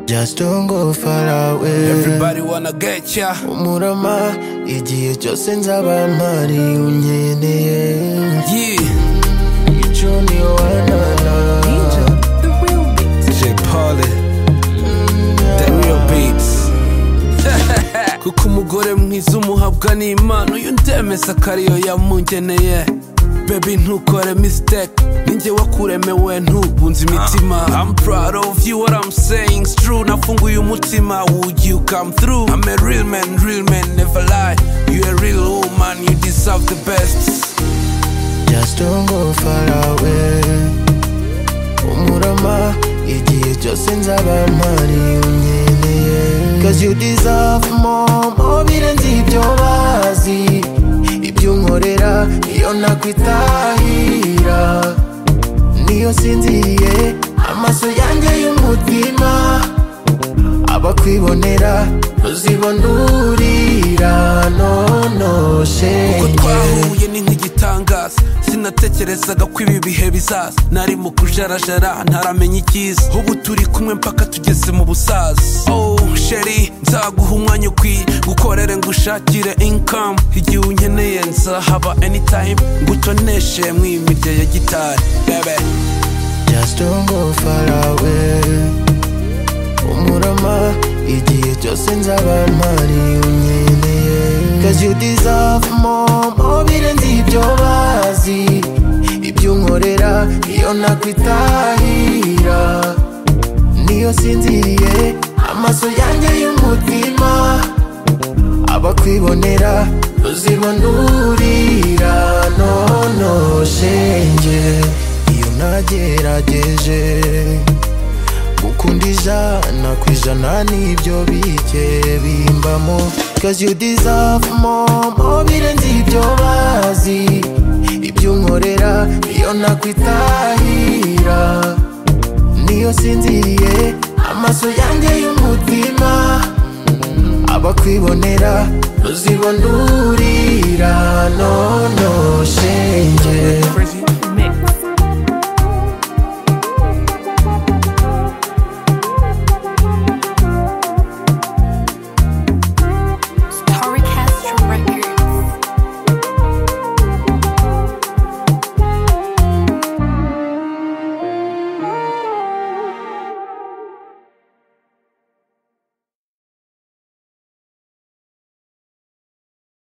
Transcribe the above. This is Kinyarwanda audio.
just don't go far away everybody wanna get ya umurama igihe cyose nzaba mpari unkeneye yeah icyo niyo wanana DJ Polly The Real Beats kuko umugore mwiza umuhabwa ni impano uyu ndemeza akariyo yamungeneye Baby ntukore mistake ninjye wakuremewe ntubunze imitima I'm proud of you what I'm saying is true nafunguye umutima would you come through I'm a real man real man never lie you a real woman you deserve the best just don't go far away umurama igihe cyose nzaba mpari unkeneye cause you deserve more more birenze ibyo bazi ibyo unkorera iyo nakwitahira niyo sinziye amaso yanjye y'umutima abakwibonera ntuzibonurira nono Uko shenge twahuye ni nk'igitangaza sinatekerezaga ko ibi bihe bizaza nari mu kujarajara ntaramenya icyiza ubu turi kumwe mpaka tugeze mu busaza oh sheri nzaguha umwanya ukwiye gukorere ngo ushakire income igihe unkeneye nzahaba anytime ngutoneshe mu imirya ya gitari bebe Just don't go far away Umurama igihe cyose nzaba mpari unkeneye Cause you deserve more More birenze ibyo bazi Ibyo unkorera iyo nakwitahira Niyo sinziye Amaso yanjye y'umutima Abakwibonera Ntuzibonurira Nono shenge Iyo nagerageje gukunda ijana ku ijana n'ibyo bike bimbamo cause you deserve more more birenze ibyo bazi ibyo unkorera iyo nakwitahira niyo sinziye amaso yanjye y'umutima abakwibonera ntuzibonurira nono shenge